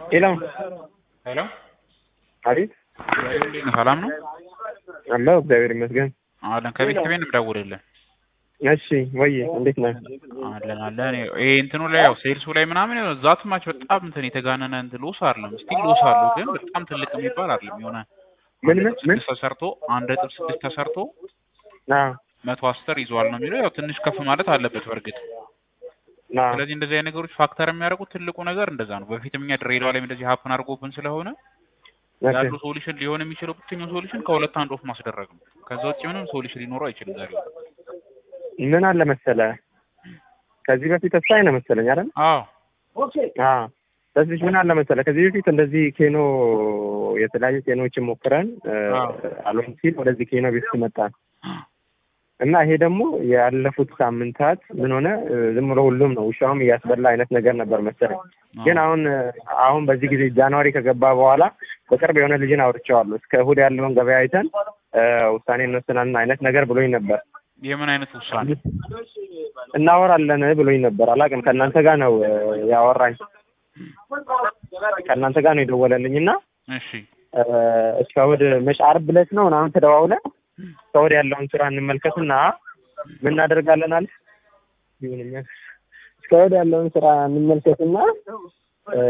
ሄሎ ሄሎ አቤት እንዴት ነህ? ሰላም ነው አለሁ እግዚአብሔር ይመስገን አለን። ከቤት ከቤት እንደምደውልልህ እሺ ወይ እንዴት ነህ አለን አለን። ይሄ እንትኑ ላይ ያው ሴልሱ ላይ ምናምን ዛት ማች በጣም እንትን የተጋነነ እንትን ሎስ አይደለም። ስቲል ሎስ አለው ግን በጣም ትልቅ የሚባል አይደለም። የሆነ ምን ምን ምን ስድስት ተሰርቶ አንድ ነጥብ ስድስት ተሰርቶ አዎ መቶ አስር ይዟል ነው የሚለው። ያው ትንሽ ከፍ ማለት አለበት በእርግጥ አዎ ስለዚህ እንደዚህ አይነት ነገሮች ፋክተር የሚያደርጉት ትልቁ ነገር እንደዛ ነው። በፊትም እኛ ድሬዳዋ ላይ እንደዚህ ሀፕን አድርጎብን ስለሆነ ኦኬ ያሉ ሶሉሽን ሊሆን የሚችለው ብቸኛው ሶሉሽን ከሁለት አንድ ኦፍ ማስደረግ ነው። ከዛ ውጭ ምንም ሶሉሽን ሊኖረው አይችልም። ዛሬ ምን አለ መሰለህ ከዚህ በፊት ተስፋዬ ነው መሰለኝ አይደል አዎ አዎ በዚህ ምን አለ መሰለህ ከዚህ በፊት እንደዚህ ኬኖ የተለያዩ ኬኖችን ሞክረን እ፣ አዎ። አልሆን ሲል ወደዚህ ኬኖ ቤት መጣን እና ይሄ ደግሞ ያለፉት ሳምንታት ምን ሆነ እ፣ ዝም ብሎ ሁሉም ነው ውሻውም እያስበላ አይነት ነገር ነበር መሰለኝ ግን አሁን እ፣ አሁን በዚህ ጊዜ ጃንዋሪ ከገባ በኋላ በቅርብ የሆነ ልጅን አውርቼዋለሁ እስከ እሑድ ያለውን ገበያ አይተን እ፣ ውሳኔ እንወስናለን አይነት ነገር ብሎኝ ነበር የምን አይነት ውሳኔ እናወራለን ብሎኝ ነበር አላውቅም ከእናንተ ጋር ነው እ፣ ያወራኝ ከእናንተ ጋር ነው የደወለልኝ እና እሺ እ፣ እስከ እሑድ መች ዓርብ ዕለት ነው ምናምን ተደዋውለን እስከ እሑድ ያለውን ስራ እንመልከትና ምን እናደርጋለን አለ ይሁንኛል እስከ እሑድ ያለውን ስራ እንመልከትና እ፣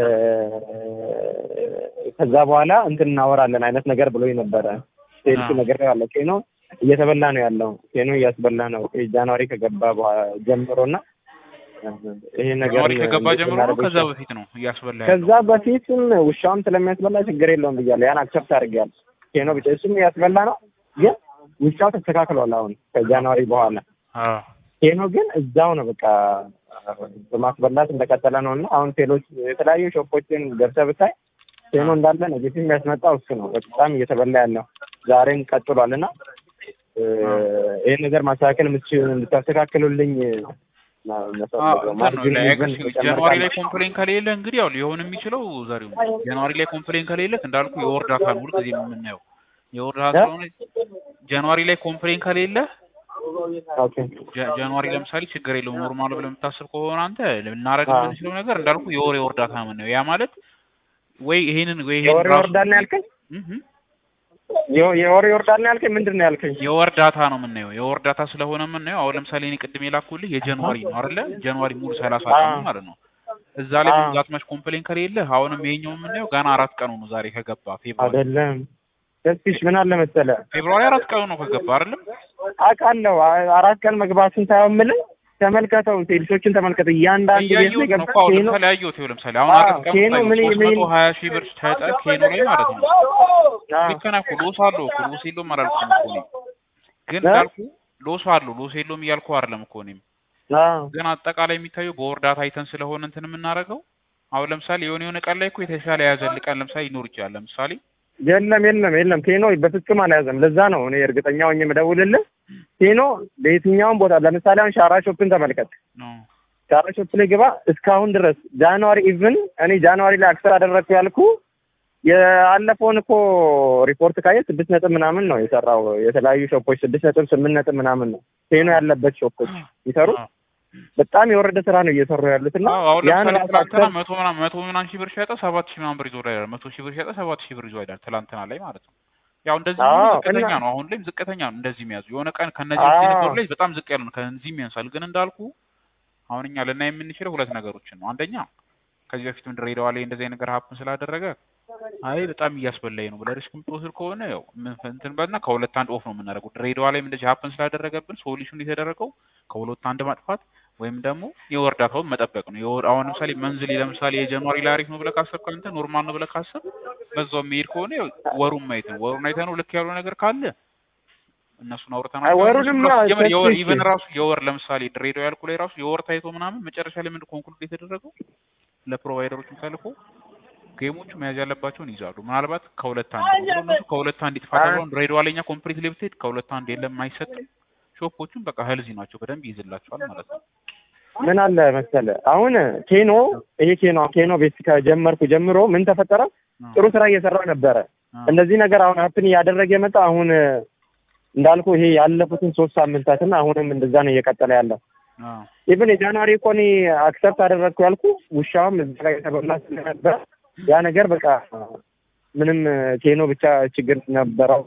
ከዛ በኋላ እንትን እናወራለን አይነት ነገር ብሎኝ ነበረ ሴልስ አዎ። ነገር ያለ ኬኖ እየተበላ ነው ያለው ኬኖ እያስበላ ነው ጃንዋሪ ከገባ በኋላ ጀምሮና ይሄ ነገር ጃንዋሪ ከገባ እንዴት ጀምሮ ነው እናደርገው ከዛ ይሻላል? በፊት ነው እያስበላ ያለው? ከዛ በፊትም ውሻውም ስለሚያስበላ ችግር የለውም ብያለሁ። ያን አክሰፕት አድርጌያለሁ። ኬኖ ብቻ እሱም ያስበላ ነው፣ ግን ውሻው ተስተካክሏል። አሁን ከጃንዋሪ በኋላ አዎ ኬኖ ግን እዛው ነው በቃ በማስበላት እንደቀጠለ ነው እና አሁን ቴሎች የተለያዩ ሾፖችን ገብተህ ብታይ ኬኖ እንዳለ ኔጌቲቭ የሚያስመጣው እሱ ነው። በጣም እየተበላ ያለው ዛሬም ቀጥሏል እና እ፣ ይህን ነገር ማስተካከል የምትችሉ እንድታስተካክሉልኝ ነው አዎ የምፈልገው። እንትን ነው ማርጂን ላይ ኢቭን አክቹዋሊ ጃንዋሪ ላይ ተጨምራለሁ። ኮምፕሌን ከሌለ እንግዲህ ያው ሊሆን የሚችለው ዛሬው ነው። ጃንዋሪ ላይ ኮምፕሌን ከሌለ እንዳልኩ የወር ዳታ ነው ሁልጊዜ የምናየው የወር ዳታ እ? ስለሆነ ጃንዋሪ ላይ ኮምፕሌን ከሌለ ኦኬ ጃ- ጃንዋሪ ለምሳሌ ችግር የለውም ኖርማል ብለህ የምታስብ ከሆነ አንተ ልናደርግ አዎ። የምንችለው ነገር እንዳልኩ የወር የወር ዳታ ነው የምናየው። ያ ማለት ወይ ይሄንን ወይ ይሄንን የወር ራሱ ይወርዳል ነው ያልከኝ? እህ የወ- የወር ይወርዳል ነው ያልከኝ? ምንድን ነው ያልከኝ? የወር ዳታ ነው የምናየው። የወር ዳታ ስለሆነ የምናየው አሁን ለምሳሌ እኔ ቅድም የላኩልህ የጃንዋሪ ነው አይደለ? ጃንዋሪ ሙሉ ሰላሳ ቀኑ አዎ። ማለት ነው። እዛ ላይ አዎ። ብዛት ማች ኮምፕሌን ከሌለ አሁንም ይሄኛው የምናየው ገና አራት ቀኑ ነው ዛሬ ከገባ ፌብሩዋሪ አይደለም ደስሽ ምን አለ መሰለህ ፌብሩዋሪ አራት ቀኑ ነው ከገባ አይደለም? አውቃለሁ አ- አራት ቀን መግባቱን ሳይሆን የምልህ ተመልከተው ሴልሶችን ተመልከተው እያንዳንዱ ቤት ላይ እያየሁት ነው ገብተህ እኮ አሁን ኬኖ ለምሳሌ አየሁት። ይኸው ለምሳሌ አሁን አዎ፣ አራት ቀኑ ኬኖ ምን ሶስት ምን መቶ ሀያ ሺህ ብር ሸጠ ኬኖ ላይ ማለት ነው። አዎ፣ ልክ ነህ እኮ ሎስ አለው እኮ ሎስ የለውም አላልኩም እኮ እኔም ግን እ? እንዳልኩ ሎስ አለው ሎስ የለውም እያልኩ አይደለም እኮ እኔም አዎ፣ ግን አጠቃላይ የሚታየው በወር ዳታ አይተን ስለሆነ እንትን የምናደርገው አሁን ለምሳሌ የሆነ የሆነ ቀን ላይ እኮ የተሻለ የያዘል ቀን ለምሳሌ ይኖር ይችላል። ለምሳሌ የለም የለም የለም ኬኖ በፍጹም አልያዘም። ለዛ ነው እኔ እርግጠኛ ሆኜ የምደውልልህ ኬኖ በየትኛውም ቦታ ለምሳሌ አሁን ሻራ ሾፕን ተመልከት። ነው ሻራ ሾፕ ላይ ግባ እስካሁን ድረስ ጃንዋሪ ኢቭን እኔ ጃንዋሪ ላይ አክሰር አደረግኩ ያልኩ የአለፈውን እኮ ሪፖርት ካየ ስድስት ነጥብ ምናምን ነው የሰራው። የተለያዩ ሾፖች ስድስት ነጥብ ስምንት ነጥብ ምናምን ነው ኬኖ ያለበት ሾፖች ይሰሩ አዎ። በጣም የወረደ ስራ ነው እየሰሩ ያሉት እና አዎ አሁን ያን ለምሳሌ ራሱ ትላንትና አክሰር መቶ ምናምን መቶ ምናምን ሺህ ብር ሸጠ ሰባት ሺህ ምናምን ብር ይዞ ይላል። መቶ ሺህ ብር ሸጠ ሰባት ሺህ ብር ይዞ ይላል። ትላንትና ላይ ማለት ነው። ያው እንደዚህ አዎ፣ ሆኖ ዝቅተኛ እና- ነው። አሁን ላይም ዝቅተኛ ነው እንደዚህ የሚያዙ የሆነ ቀን ከነዚህ አዎ። የነበሩ ላይ በጣም ዝቅ ያሉ ነው። ከዚህም ያንሳል። ግን እንዳልኩ አሁን እኛ ልናይ የምንችለው ሁለት ነገሮችን ነው። አንደኛ ከዚህ በፊትም ድሬዳዋ ላይ እንደዚህ አይነት ነገር ሀፕን ስላደረገ አይ በጣም እያስበላኝ ነው ብለህ ሪስክ የምትወስድ ከሆነ ያው ምን እንትን በልና ከሁለት አንድ ኦፍ ነው የምናደርገው። ድሬዳዋ ላይም እንደዚህ ሀፕን ስላደረገብን ሶሉሽን የተደረገው ከሁለት አንድ ማጥፋት ወይም ደግሞ የወር ዳታውን መጠበቅ ነው። የወር አሁን ለምሳሌ መንዝሊ ለምሳሌ የጃንዋሪ ላይ አሪፍ ነው ብለህ ካሰብክ አንተ ኖርማል ነው ብለህ ካሰብ በዛው የሚሄድ ከሆነ ያው ወሩን ማየት ነው። ወሩን አይተህ ነው ልክ ያለው ነገር ካለ እነሱን አውርተናል። አይ ወሩንማ ጀመር የወር ተስፋዬ ኢቨን ራሱ የወር ለምሳሌ ድሬዳዋ ያልኩ ላይ ራሱ የወር ታይቶ ምናምን መጨረሻ ላይ ምንድን ኮንክሉድ የተደረገው ለፕሮቫይደሮችም ተልኮ ጌሞቹ መያዝ ያለባቸውን ይዛሉ። ምናልባት ከሁለት አንድ ነው ብለው እነሱ ከሁለት አንድ ይጥፋ ተብለው ድሬዳዋ ላይ እኛ ኮምፕሊት ብትሄድ ከሁለት አንድ የለም አይሰጥም። ሾፖቹም በቃ ህልዚ ናቸው በደንብ ይይዝላቸዋል ማለት ነው። ምን አለ መሰለህ አሁን ኬኖ ይሄ ኬኖ ኬኖ ቤት ከጀመርኩ ጀምሮ ምን ተፈጠረ? ጥሩ ስራ እየሰራው ነበረ። እንደዚህ ነገር አሁን ሀፕን እያደረገ የመጣ አሁን እንዳልኩ ይሄ ያለፉትን ሶስት ሳምንታትና አሁንም እንደዛ ነው እየቀጠለ ያለው። ኢቭን የጃንዋሪ እኮ እኔ አክሰፕት አደረግኩ ያልኩ ውሻውም እዛ ላይ የተበላ ስለነበር ያ ነገር በቃ ምንም ኬኖ ብቻ ችግር ነበረው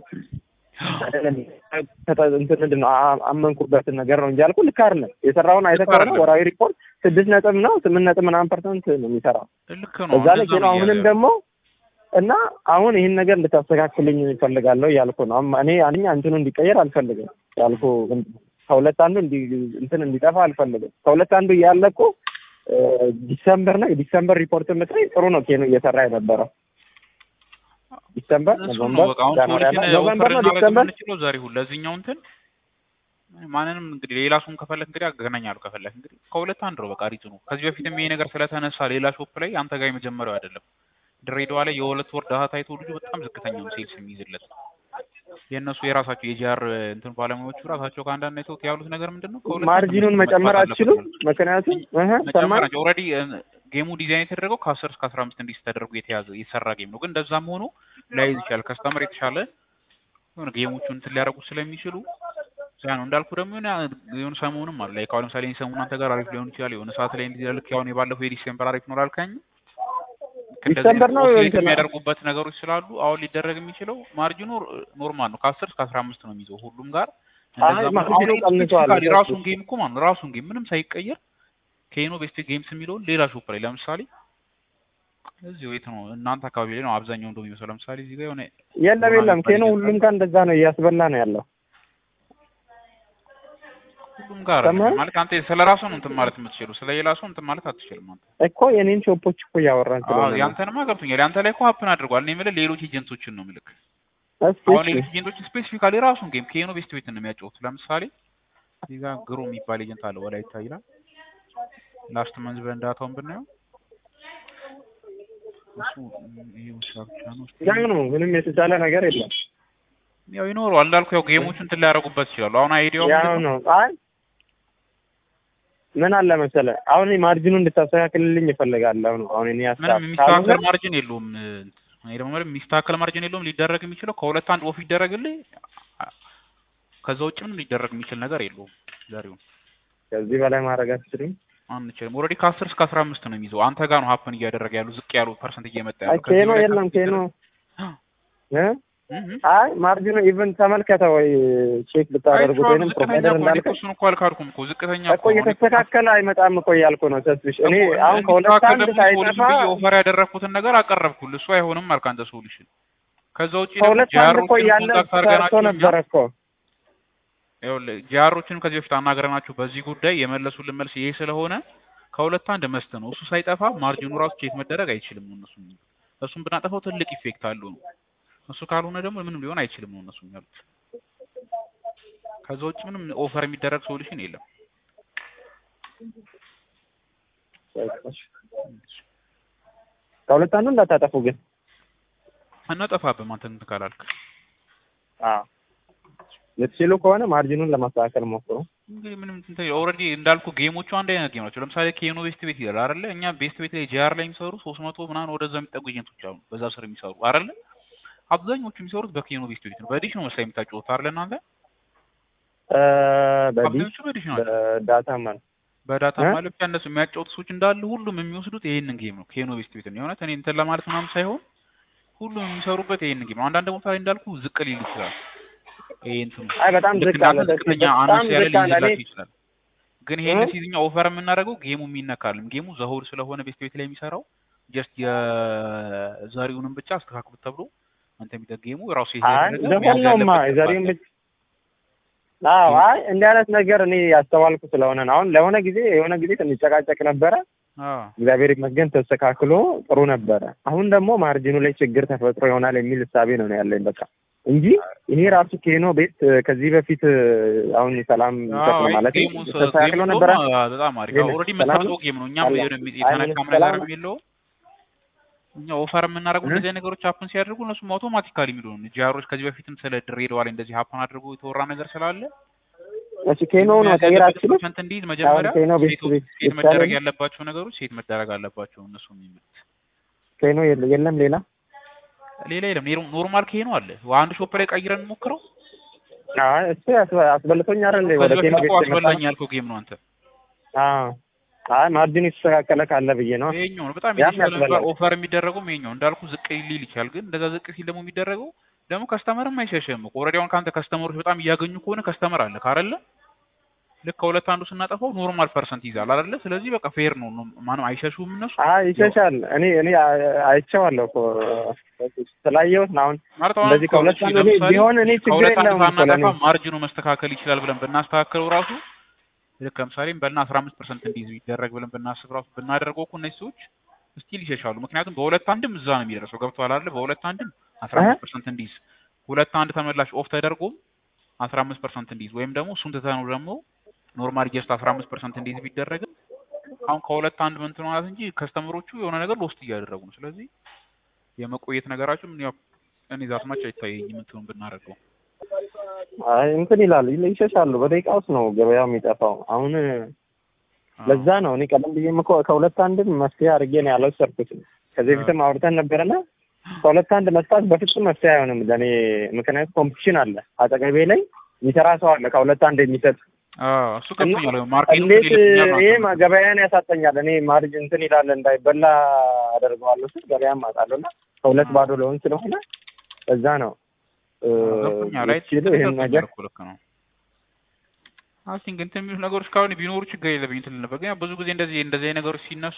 እንትን ምንድን ነው አ- አመንኩበትን ነገር ነው እንጂ አልኩ ልክ አይደለም። የሰራውን አይተህ ከሆነ አይደለም። ወራዊ ሪፖርት ስድስት ነጥብ ነው ስምንት ነጥብ ምናምን ፐርሰንት ነው የሚሰራው ልክ ነው በዛ ላይ እንደዛ ኬኖ ነው አሁንም እያለ ደግሞ እና አሁን ይህን ነገር እንድታስተካክልኝ እፈልጋለሁ ያልኩ ነው። አሁን እኔ አንኛ እንትኑ እንዲቀየር አልፈልግም ያልኩ ከሁለት አንዱ እንዲ እንትን እንዲጠፋ አልፈልግም። ከሁለት አንዱ እያለ እኮ እ፣ ዲሰምበር ነው የዲሰምበር ሪፖርት የምትለኝ ጥሩ ነው ኬኖ እየሰራ የነበረው ዲሰምበር፣ እሱ ነው ኖቨምበር፣ በቃ አሁን ጃንዋሪ አለ ፖሊሲን ኖቨምበር ኦፈር ነው ልናደርግ ዲሰምበር የምንችለው ዛሬ ሁሉ ለዚህኛው እንትን ማንንም እንግዲህ ሌላ ሰውን ከፈለክ እንግዲህ አገናኛለሁ ከፈለክ እንግዲህ ከሁለት አንድ ነው በቃ ሪቱ ነው። ከዚህ በፊትም ይሄ ነገር ስለተነሳ ሌላ ሾፕ ላይ አንተ ጋር የመጀመሪያው አይደለም። ድሬዳዋ ላይ የሁለት ወር ዳታ ታይቶ ልጁ በጣም ዝቅተኛ ነው ሴልስ የሚይዝለት የእነሱ የራሳቸው የጂአር እንትን ባለሙያዎቹ ራሳቸው ከአንዳንድ አይተውት ያሉት ነገር ምንድን ነው ከሁለት አንድ ማርጂኑን ምርት መጨመር መግባት አትችሉም? አለበት ምክንያቱም እህ መጨመር ሰማኝ ናቸው ኦልሬዲ ጌሙ ዲዛይን የተደረገው ከአስር እስከ አስራ አምስት እንዲስ ተደርጎ የተያዘ የተሰራ ጌም ነው። ግን እንደዛም ሆኖ ላይዝ ይችላል ከስተመር የተሻለ የሆነ ጌሞቹን እንትን ሊያደርጉ ስለሚችሉ ያ ነው እንዳልኩ ደግሞ የሆነ የሆነ ሰሞኑንም አለ ላይ አሁን ለምሳሌ ሰሞኑን አንተ ጋር አሪፍ ሊሆን ይችላል የሆነ ሰዓት ላይ እንዲህ ልክ አሁን የባለፈው የዲሴምበር አሪፍ ነው ላልከኝ ዲሰምበር ነው ኦሲሌት እንትን የሚያደርጉበት ነገሮች ስላሉ አሁን ሊደረግ የሚችለው ማርጂኑ ኖርማል ነው ከአስር እስከ አስራ አምስት ነው የሚይዘው ሁሉም ጋር አይ እንደዛ ማርጂኑ ቀንሷል። ስፔሲፊካሊ ራሱን ጌም እኮ ማለት ነው ራሱን ጌም ምንም ሳይቀየር ከኢኖ ቤስት ጌምስ የሚለውን ሌላ ሾፕ ላይ ለምሳሌ እዚህ የት ነው እናንተ አካባቢ ላይ ነው አብዛኛው እንደው የሚመስለው ለምሳሌ እዚህ ጋር የሆነ የለም የለም ኬኖ ሁሉም ጋር እንደዛ ነው እያስበላ ነው ያለው። ሁሉም ጋር ሰማህ? ማለት አንተ ስለ ራሱ ነው እንትን ማለት የምትችለው ስለ ሌላ ሰው እንትን ማለት አትችልም አንተ እኮ የኔን ሾፖች እኮ እያወራን አዎ ስለሆነ ነው። ያንተንማ ገብቶኛል ያንተ ላይ እኮ ሀፕን አድርጓል እኔ የምልህ ሌሎች ኤጀንቶችን ነው ምልክ እስኪ አሁን እሺ ሌሎች ኤጀንቶችን ስፔሲፊካሊ ራሱን ጌም ከኢኖ ቤስት ቤት ነው የሚያጫወቱ ለምሳሌ እዚህ ጋር ግሮ የሚባል ኤጀንት አለ ወላይታ ይላል ላስት መንዝ በእንዳታውን ብናየው እሱ ይሄ ውሻ ብቻ ነው ያው ነው ምንም የተቻለ ነገር የለም። ያው ይኖረዋል እንዳልኩ ያው ጌሞቹን እንትን ሊያደርጉበት ይችላሉ አሁን አይዲያው ያው ምንድን ነው ነው። አይ ምን አለ መሰለህ አሁን እኔ ማርጂኑን እንድታስተካክልልኝ እፈልጋለሁ ነው አሁን እኔ ሀሳብ ምንም የሚስተካከል ካልሆነ ማርጅን የለውም እኔ ደግሞ ምንም የሚስተካከል ማርጅን የለውም ሊደረግ የሚችለው ከሁለት አንድ ኦፍ ይደረግልህ ከዛ ውጭ ምንም ሊደረግ የሚችል ነገር የለውም ዛሬውን ከዚህ በላይ ማድረግ አትችልም። አንችልም ኦልሬዲ ከአስር እስከ አስራ አምስት ነው የሚይዘው አንተ ጋር ነው ሀፕን እያደረገ ያሉ ዝቅ ያሉ ፐርሰንት እየመጣ አይ ያሉ ከዚህ ኬኖ በላይ የለም ከፍ ኬኖ ሊደረግ- እ እህ እህ። አይ ማርጂኑ ኢቭን ተመልከተ ወይ ቼክ ብታደርጉት አይቼዋለሁ። ወይንም ዝቅተኛ ፕሮቫይደር እኮ ነው። እንዳልከ እሱን እኮ አልካድኩም እኮ ዝቅተኛ እኮ እየተስተካከለ አይመጣም እኮ እያልኩ ነው ተስብሽ እኔ አሁን ከሁለት አንድ ሳይጠፋ ኦፈር ያደረግኩትን ነገር አቀረብኩልህ እሱ አይሆንም አልክ አንተ ሶሉሽን ከዛ ውጭ ከሁለት አንድ እኮ እያለ ኮንታክት ሰርቶ አድርገናቸው እኛ ነበረ እኮ ይኸውልህ ጂአሮችንም ከዚህ በፊት አናግረናቸው በዚህ ጉዳይ የመለሱልን መልስ ይሄ ስለሆነ ከሁለት አንድ መስት ነው። እሱ ሳይጠፋ ማርጂኑ ራሱ ቼክ መደረግ አይችልም ነው እነሱ የሚሉት። እሱን ብናጠፋው ትልቅ ኢፌክት አለው ነው። እሱ ካልሆነ ደግሞ ምንም ሊሆን አይችልም ነው እነሱ የሚሉት። ከዛ ውጭ ምንም ኦፈር የሚደረግ ሶሉሽን የለም። ከሁለት አንዱ እንዳታጠፉ ግን እናጠፋብህም አንተ እንትን ካላልክ የምትችሉ ከሆነ ማርጂኑን ለማስተካከል ሞክሩ። እንግዲህ ምንም ኦልሬዲ እንዳልኩ ጌሞቹ አንድ አይነት ጌም ናቸው። ለምሳሌ ኬኖ ቤስት ቤት ይላል አይደለ? እኛ ቤስት ቤት ላይ ጂአር ላይ የሚሰሩ ሶስት መቶ ምናምን ወደዛ የሚጠጉ ኤጀንቶች አሉ በዛ ስር የሚሰሩ አይደለ? አብዛኞቹ የሚሰሩት በኬኖ ቤስት ቤት ነው። በዲሽ ነው መሰለኝ የምታጫወቱት አይደለ እናንተ? እ በዲሽ አብዛኞቹ በዲሽ ናቸው። በዳታ ማለት በዳታ እ? ማለት ብቻ እነሱ የሚያጫወቱ ሰዎች እንዳሉ ሁሉም የሚወስዱት ይሄንን ጌም ነው። ኬኖ ቤስት ቤት ነው። የእውነት እኔ እንትን ለማለት ምናምን ሳይሆን ሁሉም የሚሰሩበት ይሄንን ጌም ነው። አንዳንድ ቦታ ላይ እንዳልኩ ዝቅ ሊል ይችላል። ይሄ እንትኑ አይ በጣም ልክ ዝቅ አለ። እንዳንተ ዝቅተኛ በጣም አነስ ያለ ዝቅ አለ። እኔ ሊይዝላችሁ ይችላል። ግን ይሄን እ? ሲዝኛ ኦፈር የምናደርገው ጌሙ የሚነካልም ጌሙ ዘሆል ስለሆነ ቤስት ቤት ላይ የሚሰራው ጀስት የዛሬውንም ብቻ አስተካክሉት ተብሎ አንተ የሚጠ ጌሙ ራሱ ይሄ አይ ያደረገ ዘፈን መያዝ ነውማ ያለበት የዛሬውን ገባህ? ብቻ አዎ አይ እንዲህ አይነት ነገር እኔ ያስተዋልኩ ስለሆነ ነው። አሁን ለሆነ ጊዜ የሆነ ጊዜ ስንጨቃጨቅ ነበረ። አዎ እግዚአብሔር ይመስገን ተስተካክሎ ጥሩ ነበረ። አሁን ደግሞ ማርጂኑ ላይ ችግር ተፈጥሮ ይሆናል የሚል እሳቤ ነው ነው ያለኝ በቃ እንጂ ይሄ ራሱ ኬኖ ቤት ከዚህ በፊት አሁን ሰላም አዎ ይሰጥ ማለት ጌሙ ተስተካክሎ ጌሙ ነበረ። እንደውም አ- በጣም አሪፍ ግን ኦልሬዲ ሰላም የምትመርጠው ጌም ነው። እኛም አለ። የሆነ የሚ- አይ የተነካም ሰላም ነገር የለውም። እኛ ኦፈር የምናደርገው እ? እንደዚህ አይነት ነገሮች ሀፕን ሲያደርጉ እነሱም አውቶማቲካሊ የሚሉ ነው። ጂአሮች ከዚህ በፊትም ስለ ድሬዳዋ ላይ እንደዚህ ሀፕን አድርጎ የተወራ ነገር ስላለ እሺ ኬኖ ነው መያዝ ቀይር ያለበት አትችልም። ፐርሰንት እንዲይዝ መጀመሪያ ኬኖ ቤት ሴቶ- ቤት ሴት ቤት መደረግ ሳይሆን- ያለባቸው ነገሮች ሴት መደረግ አለባቸው እነሱ የሚሉት ኬኖ የለ- የለም ሌላ ሌላ የለም። ኔሮ- ኖርማል ኬኖ አለ። አንድ ሾፕ ላይ ቀይረን ሞክረው። አይ እሱ ያስበ- አስበልቶኝ አይደል ወደ ከዚህ ኬኖ በፊት ቤት እኮ የመጣ አስበላኝ ያልከው ጌም ነው አንተ። አዎ አይ ማርጂን የተስተካከለ ካለ ብዬ ነው። ይሄኛው ነው በጣም ያም የተሻለ ነበር። ያስበላል። ኦፈር የሚደረገው ይሄኛው እንዳልኩ ዝቅ ሊል ይችላል፣ ግን እንደዛ ዝቅ ሲል ደግሞ የሚደረገው ደግሞ ከስተመርም አይሸሽም እኮ ኦልሬዲ አሁን ከአንተ ከስተመሮች በጣም እያገኙ ከሆነ ከስተመር አለ ካረለ ልክ ከሁለት አንዱ ስናጠፋው ኖርማል ፐርሰንት ይዛል አይደለ? ስለዚህ በቃ ፌር ነው። ማንም አይሸሹም እነሱ አይ ይሸሻል። እኔ እኔ አ- አይቼዋለሁ እኮ ስላየሁት ነው። አሁን ማለት አሁን እንደዚህ ከሁለት እሺ፣ አንዱ እኔ ለምሳሌ ቢሆን እኔ ችግር ከሁለት አንዱ የለውም እኮ ለእኔ ሳናጠፋ ማርጅኑ መስተካከል ይችላል ብለን ብናስተካከለው ራሱ ልክ ለምሳሌ በልና አስራ አምስት ፐርሰንት እንዲይዝ ቢደረግ ብለን ብናስብ ራሱ ብናደርገው እኮ እነዚህ ሰዎች ስቲል ይሸሻሉ። ምክንያቱም በሁለት አንድም እዛ ነው የሚደርሰው። ገብቶሃል አይደለ? በሁለት አንድም አስራ አምስት ፐርሰንት እንዲይዝ ሁለት አንድ ተመላሽ ኦፍ ተደርጎም አስራ አምስት ፐርሰንት እንዲይዝ ወይም ደግሞ እሱን ትተነው ደግሞ ኖርማል ጀስት አስራ አምስት ፐርሰንት እንዲይዝ ቢደረግም አሁን ከሁለት አንድ ምን ማለት እንጂ ከስተመሮቹ የሆነ ነገር ሎስት እያደረጉ ነው። ስለዚህ የመቆየት ነገራቸው ምን ያው እኔ ዛት ማች አይታየኝም እንትኑን ብናደርገው አይ እንትን ይላል ይል- ይሸሻሉ። በደቂቃ ውስጥ ነው ገበያው የሚጠፋው። አሁን ለዛ ነው እኔ ቀደም ብዬም እኮ ከሁለት አንድም መፍትሄ አድርጌ ነው ያልወሰድኩትም። ከዚህ በፊትም አውርተን ነበረና ከሁለት አንድ መስጣት በፍጹም መፍትሄ አይሆንም ለእኔ። ምክንያቱም ኮምፒቲሽን አለ አጠገቤ ላይ የሚሰራ ሰው አለ ከሁለት አንድ የሚሰጥ አዎ እሱ ገብቶኛል። ማርኬቱ እንዴት ይልኛል ማለት ይሄ ነው። ማ- ገበያን ያሳጠኛል። እኔ ማርጅ እንትን ይላል እንዳይበላ አደርገዋለሁ ስል ገበያም አጣለሁ እና ከሁለት ባዶ ለሆን ስለሆነ እዛ ነው እ፣ ገብቶኛል። አይ ሲሉ ይህን ነገር እኮ ልክ ነው። አይ ቲንክ እንትን የሚሉት ነገሮች ካሁን ቢኖሩ ችግር የለብኝ እንትን ነበር። ግን ያው ብዙ ጊዜ እንደዚህ እንደዚህ አይነት ነገሮች ሲነሱ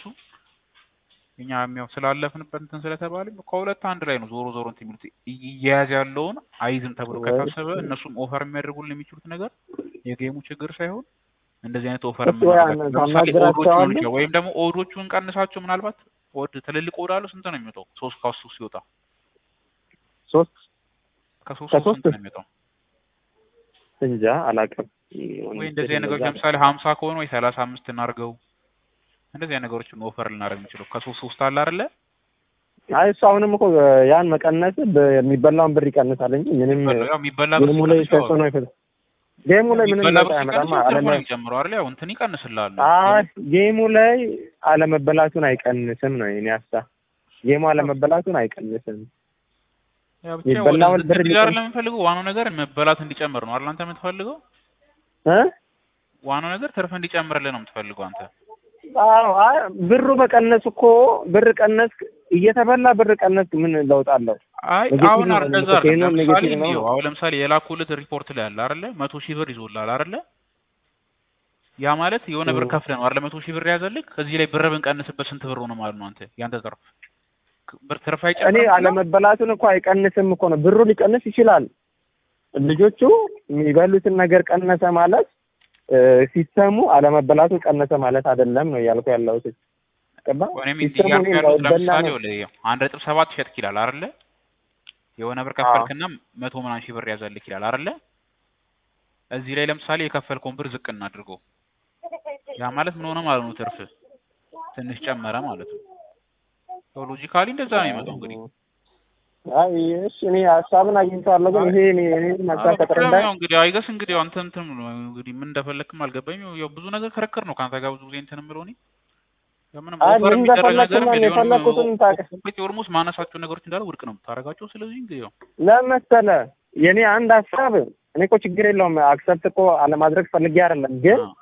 እኛ ያው ስላለፍንበት እንትን ስለተባለ ከሁለት አንድ ላይ ነው ዞሮ ዞሮ እንትን የሚሉት እየያዘ ያለውን አይዝም ተብሎ ከታሰበ እነሱም ኦፈር የሚያደርጉልን የሚችሉት ነገር የጌሙ ችግር ሳይሆን እንደዚህ አይነት ኦፈር እሱ ያ የምናደርጋቸው ለምሳሌ ታናግራቸዋለህ? ኦዶቹ ሊሆን ይችላል ወይም ደግሞ ኦዶቹን ቀንሳቸው ምናልባት ኦድ ትልልቅ ኦድ አለው ስንት ነው የሚወጣው? ሶስት ከሱ ሲወጣ ሶስት ከሶስት ከሶስት ስንት ነው የሚወጣው? እንጃ አላውቅም። ወይ እንደዚህ አይነት ነገሮች ለምሳሌ ሀምሳ ከሆነ ወይ ሰላሳ አምስት እናድርገው። እንደዚህ አይነት ነገሮችን ኦፈር ልናደርግ የምንችለው ከሶስት ሶስት አለ አይደለ? አይ እሱ አሁንም እኮ ያን መቀነስ የሚበላውን ብር ይቀንሳል እንጂ ምንም ያው የሚበላ ብር ጌሙ ላይ ሲቀንስ ያው ተጽዕኖ አይፈጥርም። ጌሙ ላይ ምንም የሚበላ ለውጥ ብር አያመጣም። ሲቀንስ ትርፉ ነው አለመ የሚጨምረው አይደል? ያው እንትን ይቀንስልሃል። አይ ጌሙ ላይ አለመበላቱን አይቀንስም ነው የኔ ሀሳብ። ጌሙ አለመበላቱን አይቀንስም። ያው ብቻ ወደ የሚበላውን ብር ዝቅ ጋር ሊቀንስ- ለምንፈልገው ዋናው ነገር መበላት እንዲጨምር ነው አይደል? አንተ የምትፈልገው እ ዋናው ነገር ትርፍ እንዲጨምርልህ ነው የምትፈልገው አንተ። አዎ አይ ብሩ መቀነስ እኮ ብር ቀነስ እየተበላ ብር ቀነስ ምን ለውጥ አለው? አይ ኔጌቲቭ አሁን ነው እንደዛ ኔጌቲቭ አይደለም። ነው ለምሳሌ ኔጌቲቭ ነው እንዲሁ አሁን ለምሳሌ የላኩልህ ሪፖርት ላይ አለ አይደለ? መቶ ሺህ ብር ይዞልሃል አይደለ? ያ ማለት የሆነ ብር እ። ከፍለህ ነው አይደለ? መቶ ሺህ ብር ያዘልህ። ከዚህ ላይ ብር ብንቀንስበት ስንት ብር ሆነ ማለት ነው አንተ ያንተ ትርፍ ብር ትርፍ እኔ አይጨምርም? አለመበላቱን እኮ አይቀንስም እኮ ነው። ብሩ ሊቀንስ ይችላል። ልጆቹ የሚበሉትን ነገር ቀነሰ ማለት እ፣ ሲስተሙ አለመበላቱ ቀነሰ ማለት አይደለም ነው እያልኩ ያለሁት። ገባ? እኔም ሲስተሙ እያልኩ እኔን ያሉት እንዳይበላ ለምሳሌ ነው። ወደ አንድ ነጥብ ሰባት ሸጥክ ይላል አይደለ? የሆነ ብር ከፈልክና መቶ ምናምን ሺህ ብር ያዘልክ ይላል አይደለ? እዚህ ላይ ለምሳሌ የከፈልከውን ብር ዝቅ እናድርገው። ያ ማለት ምን ሆነ ማለት ነው? ትርፍ ትንሽ ጨመረ ማለት ነው። ሎጂካሊ እንደዛ ነው የሚመጣው እንግዲህ አይ እሺ፣ እኔ ሀሳብን አግኝቼዋለሁ፣ ግን ይሄ እኔ እኔ ሀሳብ ከተረዳኝ ያው እንግዲህ አይገስ እንግዲህ አንተ እንትን ነው እንግዲህ ምን እንደፈለክም አልገባኝም። ያው ብዙ ነገር ክርክር ነው ከአንተ ጋር ብዙ ጊዜ እንትን የምለው እኔ ያው ምንም አይ ኦፈር ምን የሚደረግ እንደፈለኩ ነገር ነው የፈለኩትን ታውቅ ኮምፕሊት ኦልሞስት ማነሳቸው ነገሮች እንዳለ ውድቅ ነው የምታደርጋቸው። ስለዚህ እንግዲህ ያው ለመሰለ የኔ አንድ ሀሳብ እኔ እኮ ችግር የለውም አክሰፕት እኮ አለማድረግ ፈልጌ አይደለም፣ ግን አዎ።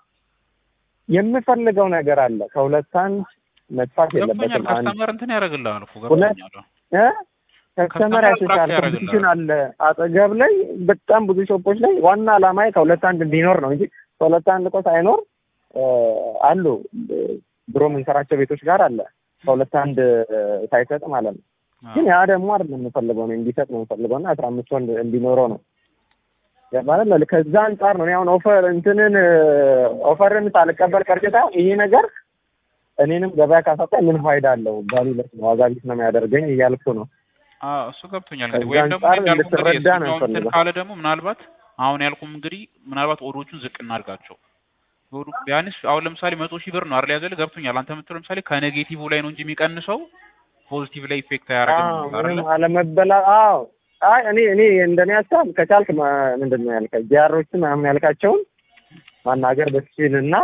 የምፈልገው ነገር አለ። ከሁለት አንድ መጥፋት ገብቶኛል። የለበትም። አንድ ከስተመር እንትን ያደርግልሃል እኮ ሁለት ገብቶኛል። እ ከስተመር ያሸሻል፣ አትራክት ኮምፒቲሽን አለ አጠገብ ላይ በጣም ብዙ ሾፖች ላይ ዋና ዓላማዬ ከሁለት አንድ እንዲኖር ነው እንጂ ከሁለት አንድ እኮ ሳይኖር እ፣ አሉ እ፣ ድሮ የምንሰራቸው ቤቶች ጋር አለ ከሁለት አንድ እ፣ ሳይሰጥ ማለት ነው። ግን ያ ደግሞ አይደለም የምፈልገው ነው እንዲሰጥ ነው የምፈልገው እና አስራ አምስት ወንድ እንዲኖረው ነው ማለት ነው። ከዛ አንጻር ነው እኔ አሁን ኦፈር እንትንን እ፣ ኦፈርን ሳልቀበል ቀርጭታ ይሄ ነገር እኔንም ገበያ ካሳጣኝ ምን ፋይዳ አለው? ቫሉለስ ነው ዋጋ ቢስ ነው የሚያደርገኝ እያልኩ ነው። አዎ እሱ ገብቶኛል። እንግዲህ ከዛ ወይም ደግሞ አንጻር እንዳልኩህ እንግዲህ እንድትረዳ ነው የእሱኛው እንትን የምፈልገው። ካለ ደግሞ ምናልባት አሁን ያልኩም እንግዲህ ምናልባት ኦዶቹን ዝቅ እናድርጋቸው። ኦዱ ቢያንስ አሁን ለምሳሌ መቶ ሺህ ብር ነው አይደል ያዘልህ? ገብቶኛል። አንተ የምትለው ለምሳሌ ከኔጌቲቭ ላይ ነው እንጂ የሚቀንሰው ፖዚቲቭ ላይ ኢፌክት አዎ አያደርግም አይደል? ምንም አለመበላ አዎ አይ እኔ እኔ እንደኔ ሀሳብ ከቻልክ ማ- ምንድን ነው ያልከው ጂአሮችን ምናምን ያልካቸውን ማናገር በትችል እና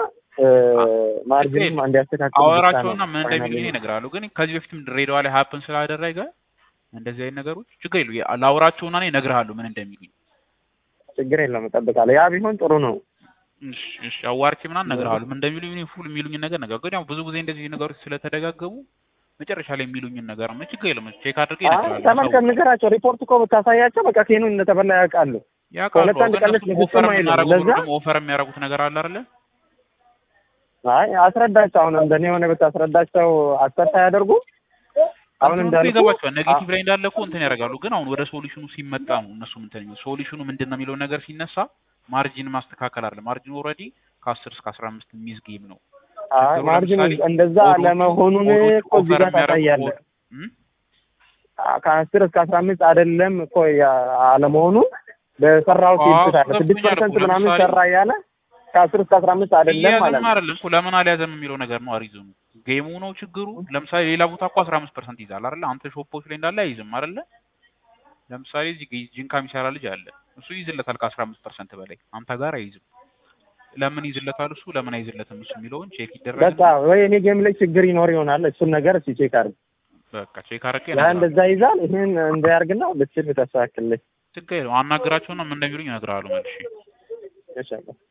ማርጅንም እንዲያስተካክል ብቻ ነው አወራቸውና ምን ፋይናሊ እንደሚሉኝ ይነግራሉ። ግን ከዚህ በፊትም ድሬዳዋ ላይ ሀፕን ስላደረገ እንደዚህ አይነት ነገሮች ችግር የለው ላውራቸውና እኔ እነግርሃለሁ ምን እንደሚሉኝ። ችግር የለውም እጠብቃለሁ። ያ ቢሆን ጥሩ ነው። እሺ እሺ አዋርቼ ምናምን እነግርሃለሁ ምን እንደሚሉኝ እኔ ፉል የሚሉኝን ነገር ነገር ግን ያው ብዙ ጊዜ እንደዚህ ነገሮች ስለተደጋገሙ መጨረሻ ላይ የሚሉኝን ነገር ነው ችግር የለም ቼክ አድርጌ አይ እነግርሃለሁ ተመልከት፣ ንገራቸው። ሪፖርት እኮ ብታሳያቸው በቃ ኬኑን እንደተበላ ያውቃሉ። ያውቃሉ ሁለት አንድ ግን ቀን እነሱም ልትግጥም ኦፈር አይልም። የምናደርጉት ለዛ ደግሞ ኦፈር የሚያደርጉት ነገር አለ አይደለ አይ አስረዳቸው። አሁን እንደኔ የሆነ ብታስረዳቸው አክሰፕት አያደርጉ አሁን እንትኑ እኮ እንዳልኩ ይገባቸዋል ኔጌቲቭ ላይ እንዳለ እኮ እንትን ያደርጋሉ ግን አሁን ወደ ሶሉሽኑ ሲመጣ ነው እነሱ እንትን የሚሉት ሶሉሽኑ ምንድን ነው የሚለው ነገር ሲነሳ ማርጂን ማስተካከል አለ ማርጂን ኦልሬዲ ከአስር እስከ አስራ አምስት የሚይዝ ጌም ነው አይ ችግሩ ማርጂን ለምሳሌ እንደዛ ኮዶቹ- ለመሆኑን ኮዶቹ እኮ እዚህ ኦፈር ጋር የሚያደርጉት ታሳያለህ። ኮድ- እም? ከአስር እስከ አስራ አምስት አይደለም እኮ ያ- አለመሆኑ በሰራው አዎ፣ ሲልት አለ ስድስት ገብቶኛል ፐርሰንት እኮ። ምናምን ለምሳሌ- ሰራ እያለ ከአስር እስከ አስራ አምስት አይደለም ማለት እያዘም ነው። አይደለም እኮ ለምን አልያዘም የሚለው ነገር ነው አሪዝሙ ጌሙ ነው ችግሩ ለምሳሌ ሌላ ቦታ እኮ አስራ አምስት ፐርሰንት ይዛል አይደለ አንተ ሾፖች ላይ እንዳለ አይዝም አይደለ ለምሳሌ እዚህ ግ- ጂንካ የሚሰራ ልጅ አለ እሱ ይዝለታል ከአስራ አምስት ፐርሰንት በላይ አንተ ጋር አይዝም ለምን ይዝለታል እሱ ለምን አይዝለትም እሱ የሚለውን ቼክ በቃ ይደረግ ወይ እኔ ጌም ላይ ችግር ይኖር ይሆናል። እሱን ነገር እስኪ ቼክ አድርግ። በቃ ቼክ አድርጌ ያ እነግርሃለሁ። እንደዛ ይዛል ይህን እንዳያርግና ብትችል ብታስተካክልልኝ ችግር የለውም አናግራቸውና ምን እንደሚሉኝ እነግርሃለሁ መልሼ ይሻላል።